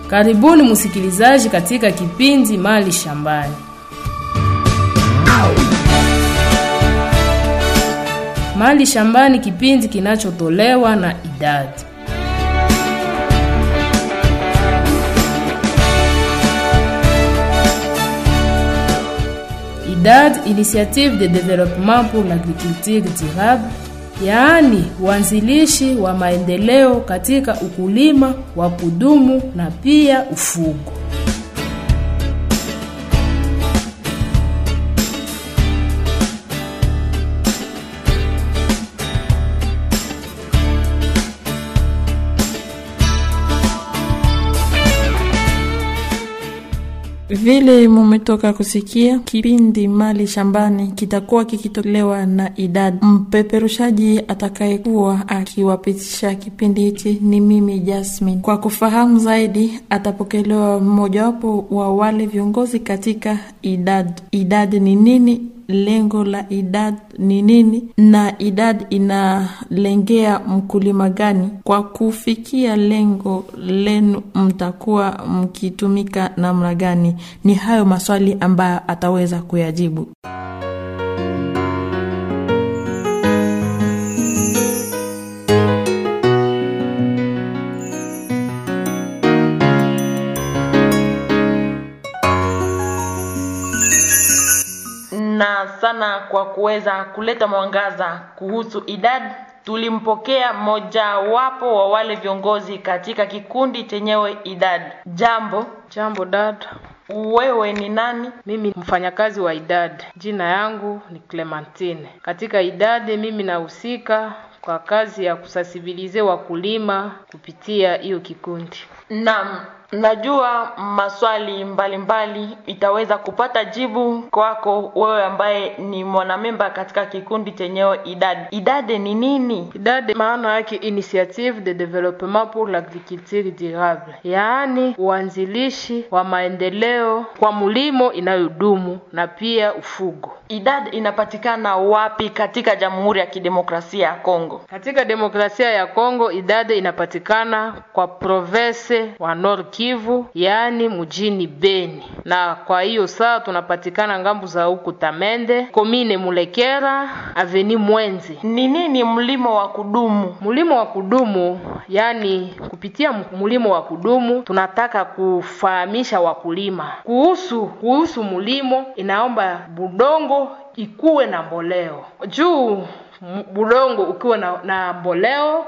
Karibuni msikilizaji katika kipindi Mali Shambani. Mali Shambani, kipindi kinachotolewa na idadi IDAD, Initiative de Développement pour l'Agriculture Durable, yaani uanzilishi wa maendeleo katika ukulima wa kudumu na pia ufugo. Vile mumetoka kusikia, kipindi Mali Shambani kitakuwa kikitolewa na idadi. Mpeperushaji atakayekuwa akiwapitisha kipindi hichi ni mimi Jasmine. Kwa kufahamu zaidi, atapokelewa mmojawapo wa wale viongozi katika idadi. Idadi ni nini? Lengo la idad ni nini na idad inalengea mkulima gani? Kwa kufikia lengo lenu, mtakuwa mkitumika namna gani? Ni hayo maswali ambayo ataweza kuyajibu. na sana kwa kuweza kuleta mwangaza kuhusu idadi. Tulimpokea mmojawapo wa wale viongozi katika kikundi chenyewe idadi. Jambo, Jambo dada, wewe ni nani? mimi mfanyakazi wa idadi. Jina yangu ni Clementine. Katika idadi mimi nahusika kwa kazi ya kusasibilize wakulima kupitia hiyo kikundi. Naam, najua maswali mbalimbali mbali itaweza kupata jibu kwako wewe ambaye ni mwanamemba katika kikundi chenyewe idadi. Idadi ni nini? Idadi maana yake Initiative de Développement pour l'Agriculture Durable, yaani uanzilishi wa maendeleo kwa mulimo inayodumu na pia ufugo. Idadi inapatikana wapi katika Jamhuri ya Kidemokrasia ya Kongo? Katika demokrasia ya Kongo, idadi inapatikana kwa province wa Nord Kivu, yaani mjini Beni, na kwa hiyo saa tunapatikana ngambu za huku Tamende, komine Mulekera, aveni Mwenzi. Ni nini mlimo wa kudumu? Mulimo wa kudumu, yani kupitia mulimo wa kudumu tunataka kufahamisha wakulima kuhusu kuhusu mulimo, inaomba budongo ikuwe na mboleo juu budongo ukiwa na, na mboleo,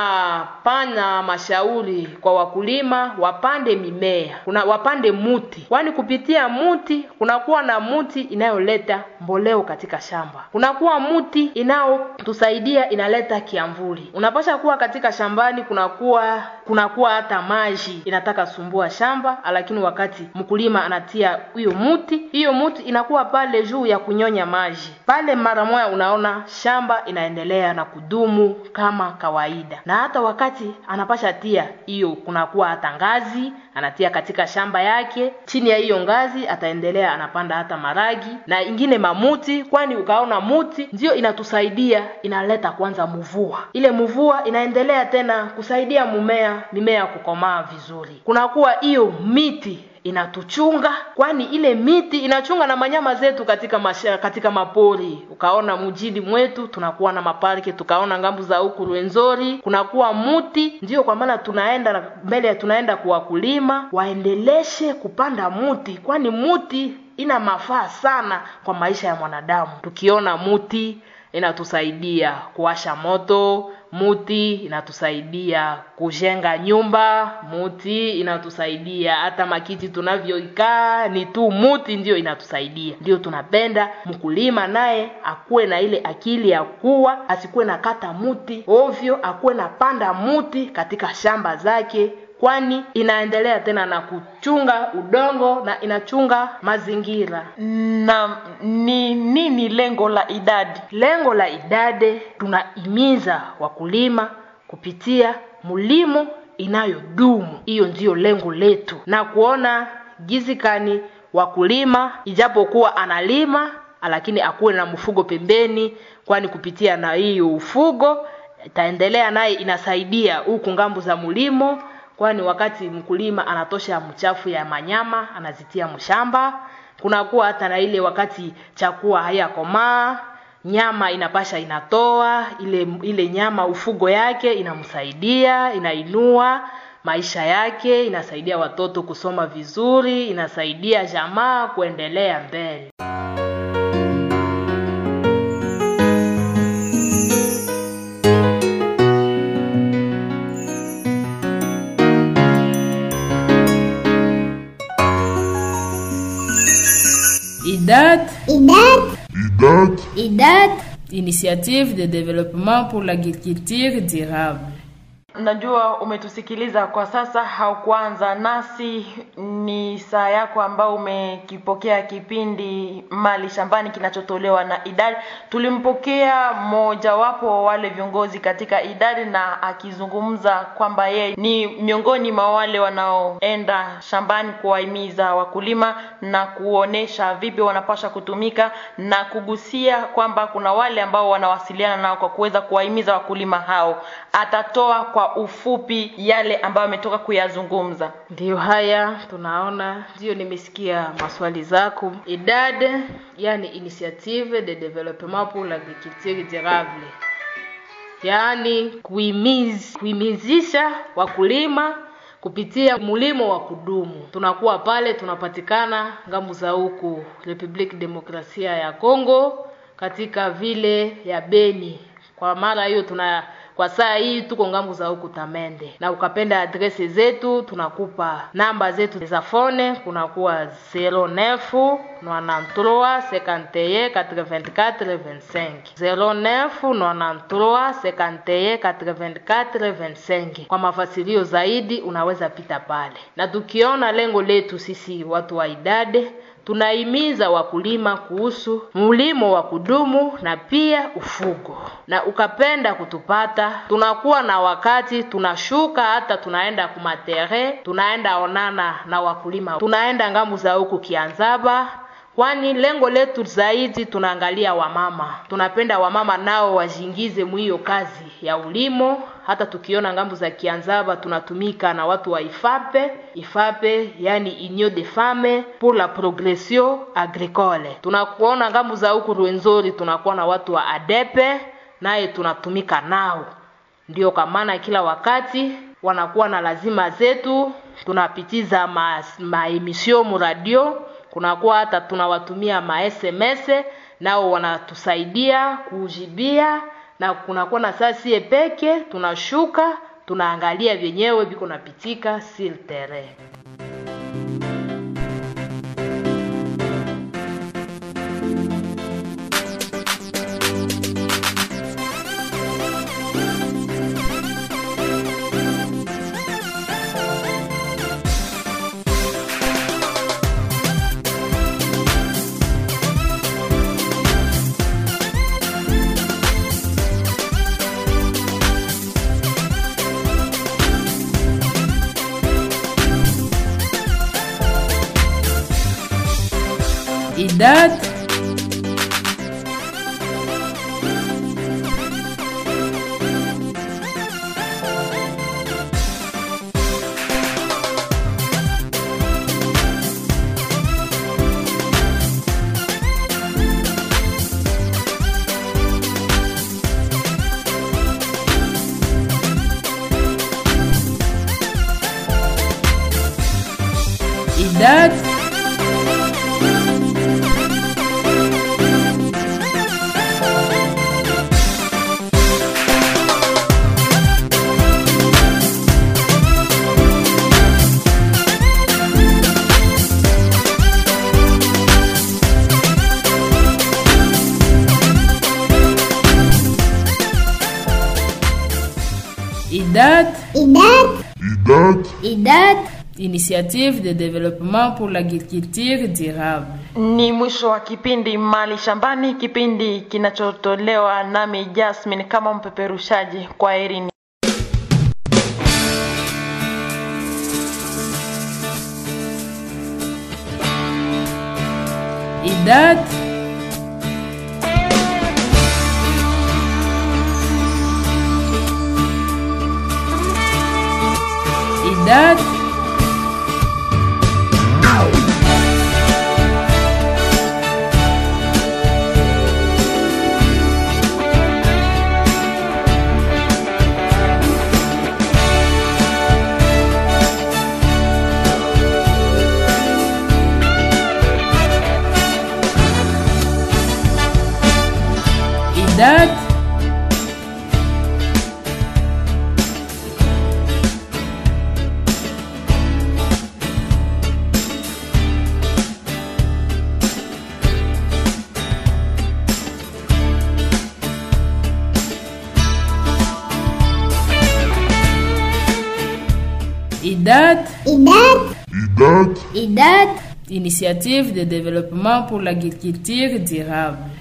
tunapana mashauri kwa wakulima wapande mimea, kuna wapande muti, kwani kupitia muti kunakuwa na muti inayoleta mboleo katika shamba, kunakuwa muti inayotusaidia inaleta kiamvuli. Unapasha kuwa katika shambani, kunakuwa kunakuwa hata maji inataka sumbua shamba, lakini wakati mkulima anatia hiyo muti, hiyo muti inakuwa pale juu ya kunyonya maji pale, mara moja unaona shamba inaendelea na kudumu kama kawaida. Na hata wakati anapasha tia hiyo, kunakuwa hata ngazi anatia katika shamba yake. Chini ya hiyo ngazi ataendelea anapanda hata maragi na ingine mamuti, kwani ukaona muti ndio inatusaidia inaleta kwanza mvua. Ile mvua inaendelea tena kusaidia mumea mimea kukomaa vizuri. Kunakuwa hiyo miti inatuchunga kwani ile miti inachunga na manyama zetu katika masha, katika mapori. Ukaona mjini mwetu tunakuwa na maparke, tukaona ngambu za huku Rwenzori kunakuwa muti. Ndio kwa maana tunaenda mbele, tunaenda kuwakulima waendeleshe kupanda muti, kwani muti ina mafaa sana kwa maisha ya mwanadamu. Tukiona muti inatusaidia kuwasha moto muti inatusaidia kujenga nyumba, muti inatusaidia hata makiti tunavyoikaa ni tu muti ndio inatusaidia. Ndio tunapenda mkulima naye akuwe na ile akili ya kuwa asikuwe na kata muti ovyo, akuwe na panda muti katika shamba zake kwani inaendelea tena na kuchunga udongo na inachunga mazingira. Na ni nini lengo la idadi? Lengo la idade, tunahimiza wakulima kupitia mulimo inayodumu. Hiyo ndiyo lengo letu, na kuona gizikani wakulima ijapokuwa analima lakini akuwe na mfugo pembeni, kwani kupitia na hiyo ufugo itaendelea naye inasaidia huku ngambo za mulimo kwani wakati mkulima anatosha mchafu ya manyama anazitia mshamba kunakuwa hata na ile wakati chakua hayakomaa nyama inapasha inatoa ile ile nyama ufugo yake inamsaidia inainua maisha yake inasaidia watoto kusoma vizuri inasaidia jamaa kuendelea mbele IDAD, IDAD, IDAD, Initiative de développement pour l'agriculture durable. Najua umetusikiliza kwa sasa, haukuanza nasi. Ni saa yako ambao umekipokea kipindi Mali Shambani kinachotolewa na idadi. Tulimpokea mmojawapo wa wale viongozi katika idadi, na akizungumza kwamba yeye ni miongoni mwa wale wanaoenda shambani kuwahimiza wakulima na kuonesha vipi wanapasha kutumika na kugusia kwamba kuna wale ambao wanawasiliana nao kwa kuweza kuwahimiza wakulima hao. Atatoa kwa ufupi yale ambayo ametoka kuyazungumza. Ndiyo haya tunaona, ndiyo nimesikia maswali zako. IDAD yani Initiative de Développement pour l'Agriculture Durable, yaani kuhimiz, kuhimizisha wakulima kupitia mulimo wa kudumu. Tunakuwa pale, tunapatikana ngambo za huku Republique Demokrasia ya Congo, katika vile ya Beni. Kwa mara hiyo tuna kwa saa hii tuko ngambo za huku Tamende, na ukapenda adrese zetu tunakupa namba zetu za fone, kunakuwa 09 93 51 84 25 09 93 51 84 25. Kwa mafasilio zaidi unaweza pita pale, na tukiona lengo letu sisi watu wa idade tunahimiza wakulima kuhusu mlimo wa kudumu na pia ufugo. Na ukapenda kutupata, tunakuwa na wakati tunashuka, hata tunaenda kumatere, tunaenda onana na wakulima, tunaenda ngambu za huku Kianzaba, kwani lengo letu zaidi tunaangalia wamama. Tunapenda wamama nao wajiingize mwiyo kazi ya ulimo. Hata tukiona ngambo za Kianzaba tunatumika na watu wa Ifape, Ifape yani Union des Femmes pour la Progression Agricole. Tunakuona ngambo za huku Rwenzori tunakuwa na watu wa Adepe, naye tunatumika nao. Ndio kwa maana kila wakati wanakuwa na lazima zetu, tunapitiza ma, ma emission mu radio kunakuwa hata tunawatumia ma SMS nao wanatusaidia kuujibia, na kunakuwa na saa sie peke tunashuka tunaangalia vyenyewe viko napitika sur terrain. IDAD, IDAD, IDAD, IDAD, IDAD, IDAD, Initiative de développement pour l'agriculture durable. Ni mwisho wa kipindi Mali Shambani, kipindi kinachotolewa nami Jasmine kama mpeperushaji. Kwa herini. IDAD, IDAD IDAT IDAT IDAT IDAT Initiative de développement pour l'agriculture durable